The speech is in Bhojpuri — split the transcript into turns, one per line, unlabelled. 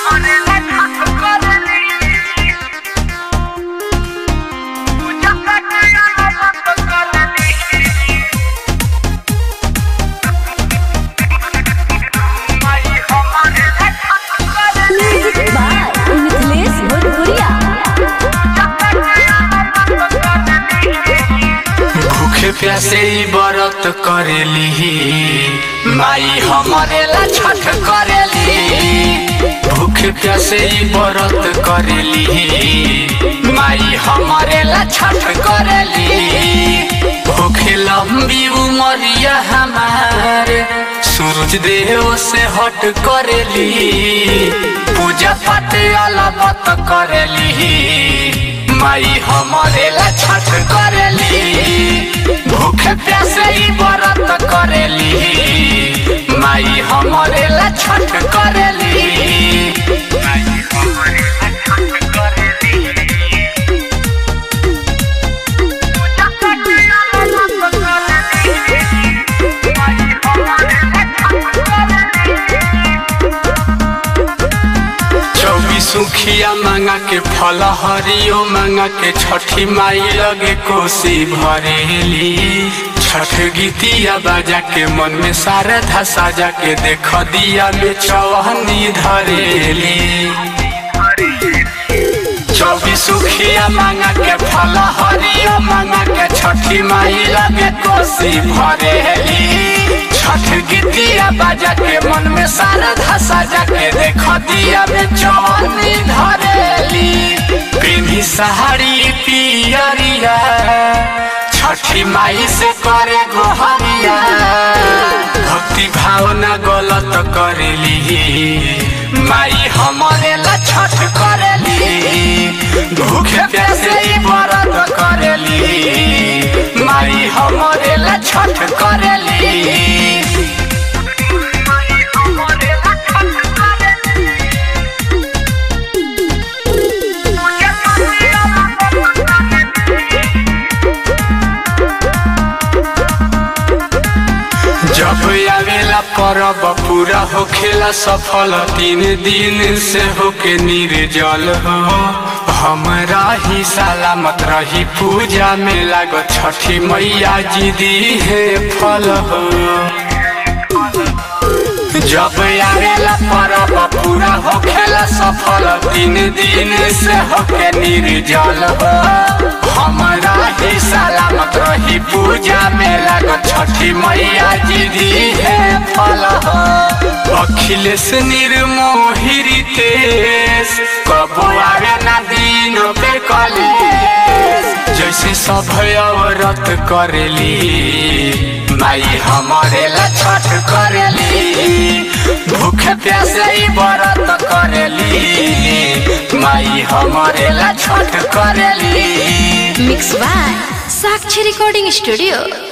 म्यूजिक बाय मिथिलेश भोजपुरिया
भूखे प्यासे ई व्रत करेली माई हमारे ला छठ करेली भूखे प्यासे ई व्रत करेली माई हमारे ला छठ करेली भूखे लंबी उमरिया हमार सूरज देव से हट करेली पूजा पाठ अलबत करेली माई हमारे ला छठ करेली भूखे प्यासे ई व्रत करेली माई हमारे ला छठ करेली माई हमारे ला छठ करेली पूजा पाठ अलबत करेली माई हमारे ला छठ करेली चौबीस सुखिया मांगा के फल हरियो मांगा के छठी माई लगे कोसी भरेली छठ गीतिया बाजा के मन में शारदा साजा के देख दिया में चौहनी धरेली चौबीस सुखिया मांगा के फल हरियो मांगा के छठी माई लगे कोसी भरेली छठ गीतिया बाजा के मन में शारदा साजा के देख दिया में चौनी धरेली पिन्ही साड़ी पियरिया छठी माई से करे गोहरिया भक्ति भावना गलत करेली माई हमारे ला छठ करेली भूखे प्यासे ई व्रत करेली माई हमारे ला छठ करेली जब आवेला परब पूरा होखेला सफल तीन दिन से होके निर्जल हो हमरा ही सलामत रही पूजा में लाग छठी मैया जी दी है फल हो जब आवेला परब पूरा होखेला सफल तीन दिन से होके निर्जल हो हमरा ही सलामत रही पूजा में लाग छठी मैया जी दी है फल हो अखिलेश निर्मोही तेज कबो आवे ना दिन पे कलेश जैसे सब औरत करेली माई हमारे ला छठ करेली भूखे प्यासे ई व्रत करेली माई हमारे ला छठ करेली
mix by Sakshi recording studio